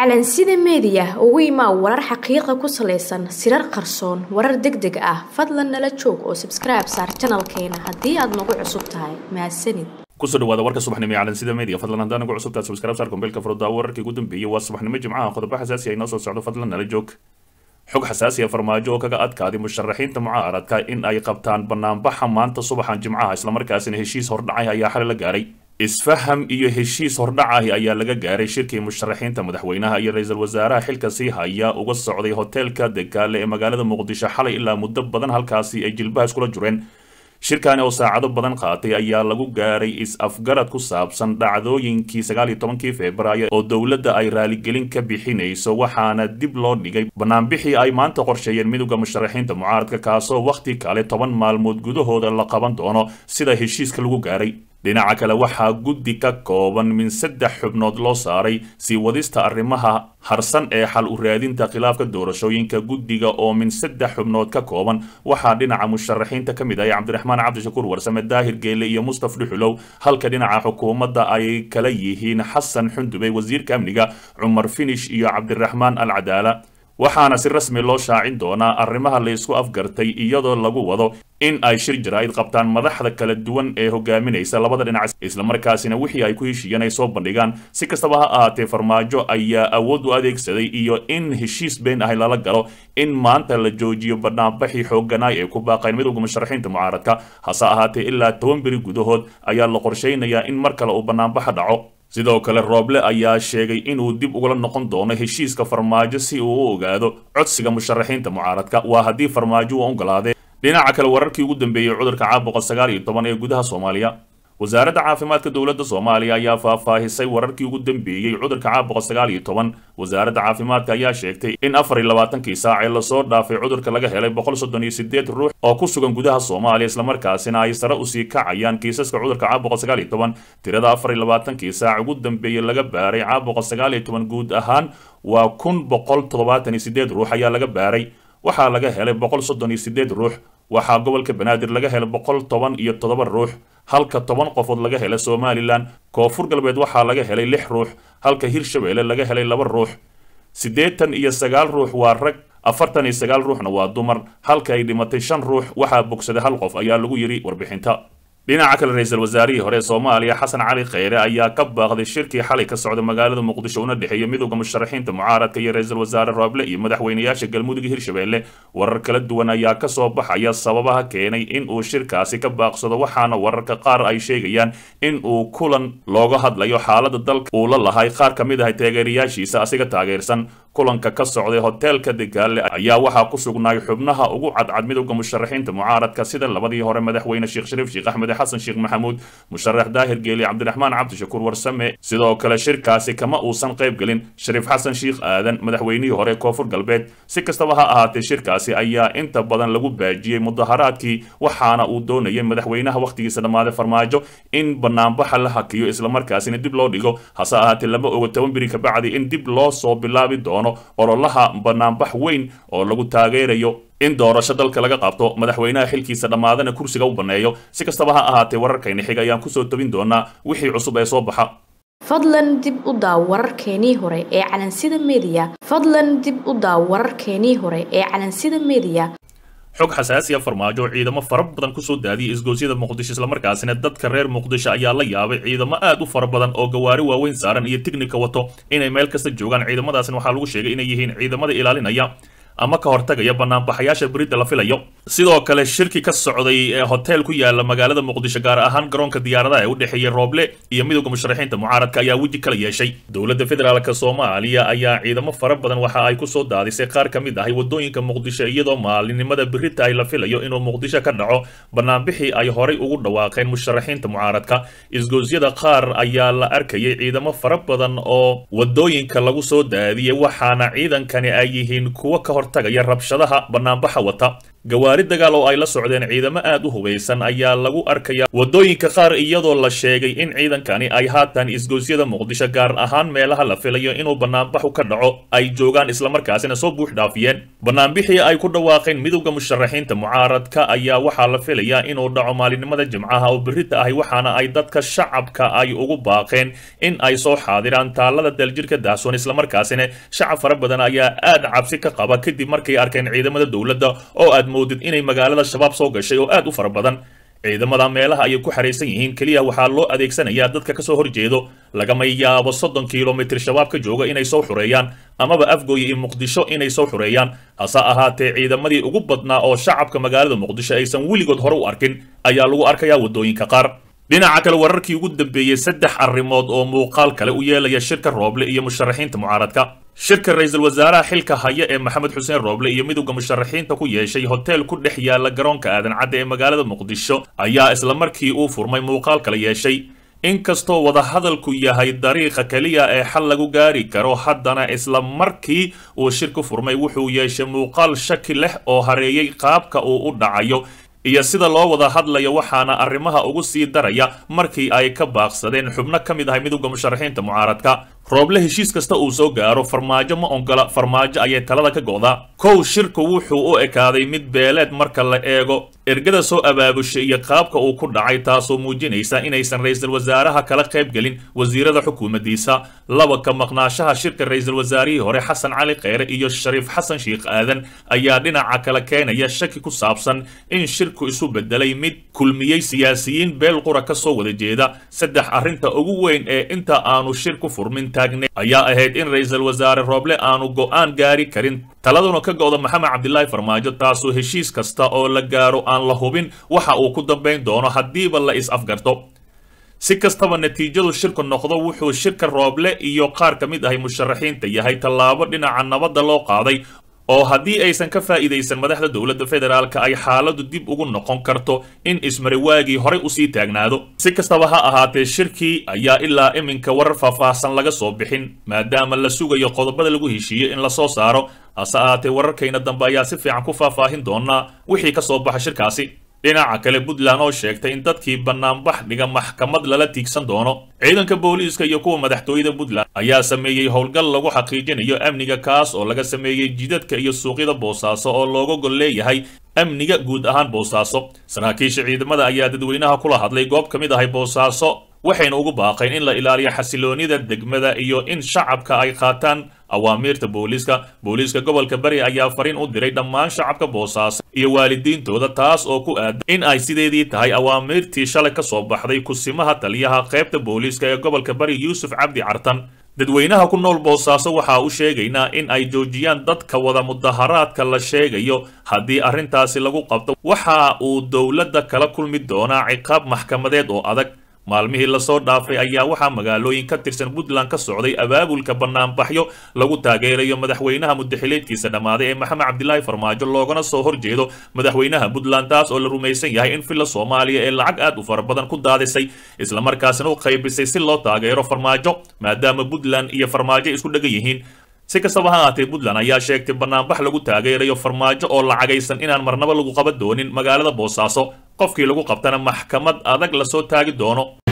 calansida meediya ugu imaa warar xaqiiqa ku salaysan sirar qarsoon warar deg deg ah fadlan nala joog oo sabskribe saar janalkeena haddii aad nagu cusub tahay mahadsanid kusoo dhawaada warka subaxnimo ee calansida media fadlan haddaan nagu cusubtaad subscribe saar kombeelka furdaa wararkii ugu dambeeyey waa subaxnimo jimcaha qodobo xasaasi ay noo soo socdo fadlan nala joog xog xasaasi ah farmaajo oo kaga adkaaday musharaxiinta mucaaradka in ay qabtaan banaanbaxa maanta subaxan jimcaha islamarkaasina heshiis hordhacay ayaa xali la gaaray isfaham iyo heshiis hordhacahi ayaa laga gaaray shirkii musharaxiinta madaxweynaha iyo ra-iisul wasaaraha xilka sii haya uga socday hoteelka degaale ee magaalada muqdisho xalay ilaa muddo badan halkaasi ay jilbaha iskula jureen shirkani oo saacado badan qaatay ayaa lagu gaaray is-afgarad ku saabsan dhacdooyinkii sagaal iyo tobankii februaayo oo dowladda ay raaligelin ka bixinayso waxaana dib loo dhigay banaanbixii ay maanta qorsheeyeen midowda musharaxiinta mucaaradka kaasoo wakhti kale toban maalmood gudahooda la qaban doono sida heshiiska lagu gaaray dhinaca kale waxaa guddi ka kooban min saddex xubnood loo saaray sii wadista arrimaha harsan ee xal u raadinta khilaafka doorashooyinka guddiga oo min saddex xubnood ka kooban waxaa dhinaca musharaxiinta ka mid ah cabdiraxmaan cabdishakuur warsame daahir geele iyo mustaf dhuxulow halka dhinaca xukuumadda ay kala yihiin xasan xundubey wasiirka amniga cumar finish iyo cabdiraxmaan al cadaala waxaana si rasmi loo shaacin doonaa arrimaha la isku afgartay iyadoo lagu wado in ay shir jaraa'id qabtaan madaxda kala duwan ee hogaaminaysa labada dhinac islamarkaasina wixii ay ku heshiiyeen ay soo bandhigaan si kastaba ha ahaatee farmaajo ayaa awood u adeegsaday iyo in heshiis been ahay lala galo in maanta la joojiyo banaanbaxii xooganaay ee ku baaqayn midowda musharaxiinta mucaaradka hase ahaatee ilaa toban beri gudahood ayaa la qorshaynayaa in mar kale uu banaanbaxa dhaco sidoo kale rooble ayaa sheegay inuu dib ugala noqon doono heshiiska farmaajo si uu u ogaado codsiga musharaxiinta mucaaradka waa haddii farmaajo uu ogolaadee dhinaca kale wararkii ugu dambeeyey cudurka caabuqa sagaal iyo toban ee gudaha soomaaliya wasaaradda caafimaadka dowladda soomaaliya ayaa faahfaahisay wararkii ugu dambeeyey cudurka caabuqa sagaal iyo toban wasaaradda caafimaadka ayaa sheegtay in afar iyo labaatankii saac ee lasoo dhaafay cudurka laga helay boqol soddon iyo sideed ruux oo ku sugan gudaha soomaaliya islamarkaasina ay sare usii kacayaan kiisaska cudurka caabuqa sagaal iyo toban tirada afar iyo labaatankii saac ugu dambeeyey laga baaray caabuqa sagaal iyo toban guud ahaan waa kun boqol toddobaatan iyo sideed ruux ayaa laga baaray waxaa laga helay boqol soddon iyo sideed ruux waxaa gobolka banaadir laga helay boqol toban iyo toddoba ruux halka toban qofood laga helay somalilan koonfur galbeed waxaa laga helay lix ruux halka hirshabeelle laga helay laba ruux siddeetan iyo sagaal ruux waa rag afartan iyo sagaal ruuxna waa dumar halka ay dhimatay shan ruux waxaa bogsaday hal qof ayaa lagu yidhi warbixinta dhinaca kale ra-iisul wasaarihii hore ee soomaaliya xasan cali kheyre ayaa ka baaqday shirkii xalay ka socda magaalada muqdisho una dhexeeya midowda musharaxiinta mucaaradka iyo ra-iisul wasaare rooble iyo madaxweynayaasha galmudug hirshabeelle warar kala duwan ayaa ka soo baxaya sababaha keenay in uu shirkaasi ka baaqsado waxaana wararka qaar ay sheegayaan in uu kulan looga hadlayo xaalada dalka uu la lahay qaar ka mid ah taageerayaashiisa asiga taageersan kulanka ka socday hoteelka degaale ayaa waxaa ku sugnaay xubnaha ugu cadcad midowda musharaxiinta mucaaradka sida labadii hore madaxweyne sheekh shariif sheekh axmed xasan sheekh maxamuud musharax daahir geeli cabdiraxmaan cabdishakuur warsame sidoo kale shirkaasi kama uusan qayb gelin shariif xasan sheekh aadan madaxweynihii hore koonfur galbeed si kastaba ha ahaatee shirkaasi ayaa inta badan lagu baajiyey mudaharaadkii waxaana uu doonayay madaxweynaha wakhtigiisa dhammaaday farmaajo in banaanbaxa la hakiyo islamarkaasina dib loo dhigo hase ahaatee lama ogo toban beri kabacdi in dib loo soo bilaabi doono ololaha banaanbax weyn oo lagu taageerayo in doorasho dalka laga qabto madaxweynaha xilkiisa dhammaadana kursiga u banneeyo si kastaba ha ahaatee wararkayna xig ayaan kusoo tobin doonaa wixii cusub ee soo baxa fadlan dib u daaw wararkeenii hore ee calansida meediya fadlan dib u daaw wararkeenii hore ee calansida meediya xog xasaasiya farmaajo ciidamo fara badan kusoo daadiyay isgoosyada muqdisho islamarkaasina dadka reer muqdisho ayaa la yaabay ciidamo aad u fara badan oo gawaari waaweyn saaran iyo tignika wato inay meel kasta joogaan ciidamadaasina waxaa lagu sheegay inay yihiin ciidamada ilaalinaya ama ka hortagaya banaanbaxayaasha beridda la filayo sidoo kale shirki ka socday ee hotel ku yaala magaalada muqdisho gaar ahaan garoonka diyaaradaha ee u dhexeeyay rooble iyo midowda musharaxiinta mucaaradka ayaa weji kala yeeshay dowladda federaalk soomaaliya ayaa ciidamo fara badan waxa ay kusoo daadisay qaar ka mid ahay wadooyinka muqdisho iyadoo maalinimada berita ay la filayo inuu muqdisho ka dhaco banaanbixii ay horay ugu dhawaaqeen musharaxiinta mucaaradka isgoosyada qaar ayaa la arkayay ciidamo fara badan oo wadooyinka lagu soo daadiyay waxaana ciidankani ay yihiin kuwo ka hor tagaya rabshadaha banaanbaxa wata gawaari dagaal oo ay la socdeen ciidamo aad u hubaysan ayaa lagu arkaya waddooyinka qaar iyadoo la sheegay in ciidankani ay haatan isgoysyada muqdisho gaar ahaan meelaha la filayo inuu banaanbaxu ka dhaco ay joogaan islamarkaasina soo buux dhaafiyeen banaanbixii ay ku dhawaaqeen midowda musharaxiinta mucaaradka ayaa waxaa la filayaa inuu dhaco maalinimada jimcaha oo berita ahi waxaana ay dadka shacabka ay ugu baaqeen in ay soo xaadiraan taalada daljirka daahsoon islamarkaasina shacab fara badan ayaa aad cabsi ka qaba kadib markay arkeen ciidamada dowladda oo aad moodid inay magaalada shabaab soo gashay oo aad u fara badan ciidamada meelaha ayay ku xaraysan yihiin keliya waxaa loo adeegsanayaa dadka kasoo horjeedo lagama yaabo soddon kilomitir shabaab ka jooga inay soo xureeyaan amaba afgooye iyo muqdisho inay soo xureeyaan hase ahaatee ciidamadii ugu badnaa oo shacabka magaalada muqdisho aysan weligood hore u arkin ayaa lagu arkayaa waddooyinka qaar dhinaca kale wararkii ugu dambeeyey saddex arrimood oo muuqaal kale u yeelaya shirka rooble iyo musharaxiinta mucaaradka shirka ra-iisul wasaaraha xilka haya ee maxamed xuseen rooble iyo midowda musharaxiinta ku yeeshay hotel ku dhex yaala garoonka aadan cadde ee magaalada muqdisho ayaa isla markii uu furmay muuqaal kala yeeshay inkastoo wadahadalku yahay dariiqa keliya ee xal lagu gaari karo haddana isla markii uu shirku furmay wuxuu yeeshay muuqaal shaki leh oo hareeyey qaabka uu u dhacayo iyo sida loo wada hadlayo waxaana arrimaha ugu sii daraya markii ay ka baaqsadeen xubno ka mid ahay midowda musharaxiinta mucaaradka rooble heshiis kasta uu soo gaaro farmaajo ma ongola farmaajo ayay talada ka go'daa kow shirku wuxuu u ekaaday mid beeleed marka la eego ergada soo abaabushay iyo qaabka uu ku dhacay taasoo muujinaysa inaysan ra-iisul wasaaraha kala qayb gelin wasiirada xukuumaddiisa laba ka maqnaashaha shirka ra-iisul wasaarihii hore xasan cali kheyre iyo shariif xasan sheikh aadan ayaa dhinaca kale keenaya shaki ku saabsan in shirku isu bedelay mid kulmiyey siyaasiyiin beel qura ka soo wada jeeda saddex arrinta ugu weyn ee inta aanu shirku furmin ayaa ahayd in ra-iisul wasaare rooble aanu go'aan gaari karin taladuna ka go'da maxamed cabdilaahi farmaajo taasoo heshiis kasta oo la gaaro aan la hubin waxa uu ku dambayn doono haddiiba la is afgarto si kastaba natiijadu shirku noqdo wuxuu shirka rooble iyo qaar ka mid ahay musharaxiinta yahay tallaabo dhinaca nabadda loo qaaday oo haddii aysan ka faa'iidaysan madaxda dowladda federaalka ay xaaladu dib ugu noqon karto in ismariwaagii horay usii taagnaado si kastaba ha ahaatee shirkii ayaa ilaa iminka warar faahfaahsan laga soo bixin maadaama la sugayo qodobada lagu heshiiyey in la soo saaro hase ahaatee wararkayna dambe ayaa si fiican ku faahfaahin doonaa wixii ka soo baxa shirkaasi dhinaca kale puntland oo sheegtay in dadkii banaanbax dhiga maxkamad lala tiigsan doono ciidanka booliiska iyo kuwa madaxtooyada puntland ayaa sameeyey howlgal lagu xaqiijinayo amniga kaas oo laga sameeyey jidadka iyo suuqyada boosaaso oo looga gol leeyahay amniga guud ahaan boosaaso saraakiisha ciidamada ayaa dadweynaha kula hadlay goob ka mid ahay boosaaso waxayna ugu baaqeen in la ilaaliyo xasiloonida degmada iyo in shacabka ay qaataan awaamiirta booliiska booliiska gobolka bari ayaa fariin u diray dhammaan shacabka boosaaso iyo waalidiintooda taas oo ku aadan in ay sideedii tahay awaamiirtii shalay ka soo baxday kusimaha taliyaha qaybta booliiska ee gobolka bari yuusuf cabdi cartan dadweynaha ku nool boosaaso waxaa u sheegaynaa in ay joojiyaan dadka wada mudaharaadka la sheegayo haddii arrintaasi lagu qabto waxa uu dowladda kala kulmi doonaa ciqaab maxkamadeed oo adag maalmihii lasoo dhaafay ayaa waxaa magaalooyin ka tirsan puntland ka socday abaabulka banaanbaxyo lagu taageerayo madaxweynaha mudaxileedkiisa dhammaaday ee maxamed cabdilaahi farmaajo loogana soo horjeedo madaxweynaha puntland taas oo la rumaysan yahay in villa soomaaliya ee lacag aad u fara badan ku daadisay islamarkaasina u qaybisay si loo taageero farmaajo maadaama puntland iyo farmaajo isku dhegan yihiin si kastaba ha ahaatee puntland ayaa sheegtay banaanbax lagu taageerayo farmaajo oo lacagaysan inaan marnaba lagu qaban doonin magaalada boosaaso qofkii lagu qabtana maxkamad adag lasoo taagi doono